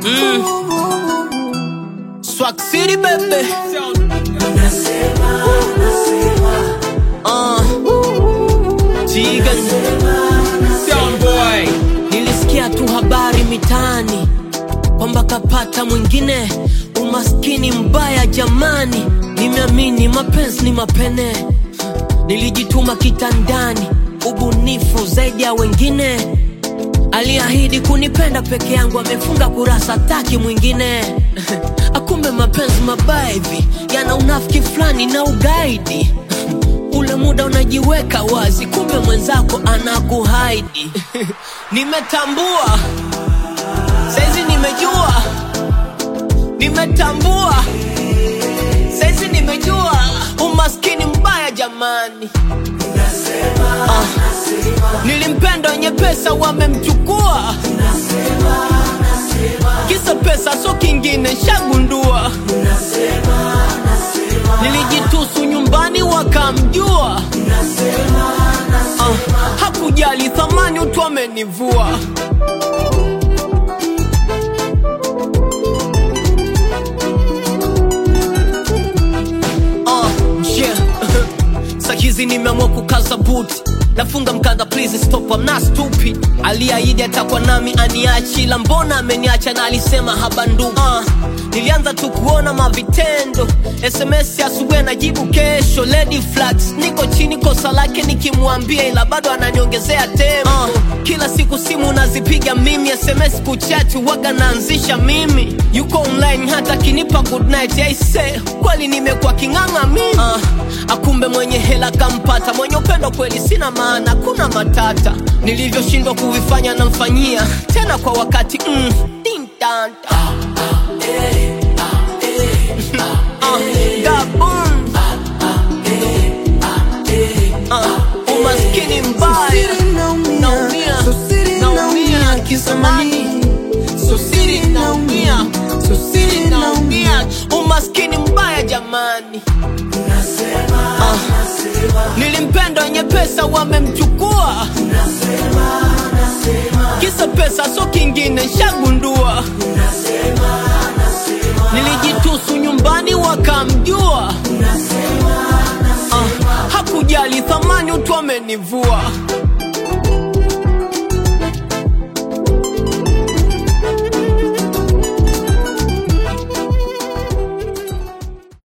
Swag City baby. Uh, Jigan. Sound boy. Nilisikia tu habari mitaani kwamba kapata mwingine, umaskini mbaya jamani. Nimeamini mapenzi ni mapene, nilijituma kitandani, ubunifu zaidi ya wengine. Aliahidi kunipenda peke yangu, amefunga kurasa, taki mwingine. Akumbe mapenzi mabaya hivi yana unafiki fulani na ugaidi. Ule muda unajiweka wazi, kumbe mwenzako anakuhaidi. Nimetambua saizi, nimejua, nimetambua saizi, nimejua umaskini mbaya jamani. Ah, nilimpenda wenye pesa wamemchukua, kisa pesa so kingine, shagundua. Nilijitusu nyumbani wakamjua, ah, hakujali thamani utu amenivua. Ah, yeah. Sahizi nimeamua kukaza buti nafunga mkanda please stop I'm not stupid aliahidi atakuwa nami aniachi ila mbona ameniacha na alisema habandu uh, nilianza tu kuona mavitendo sms ya asubuhi anajibu kesho lady flags niko chini kosa lake nikimwambia ila bado ananiongezea tempo uh, kila siku simu nazipiga mimi sms kuchati waga naanzisha mimi yuko online hata akinipa good night aise kweli nimekuwa king'ang'a mimi uh, akumbe mwenye hela kampata mwenye upendo kweli sina maana kuna matata nilivyoshindwa kuvifanya namfanyia tena kwa wakati mm, din, dan, da. Ah, gabon. Ah, umaskini mbaya naumia naumia kisamani sosiri naumia sosiri naumia umaskini mbaya jamani Ah, nilimpenda wenye pesa wamemchukua kisa pesa so kingine shagundua nilijitusu nyumbani wakamjua ah, hakujali thamani utu amenivua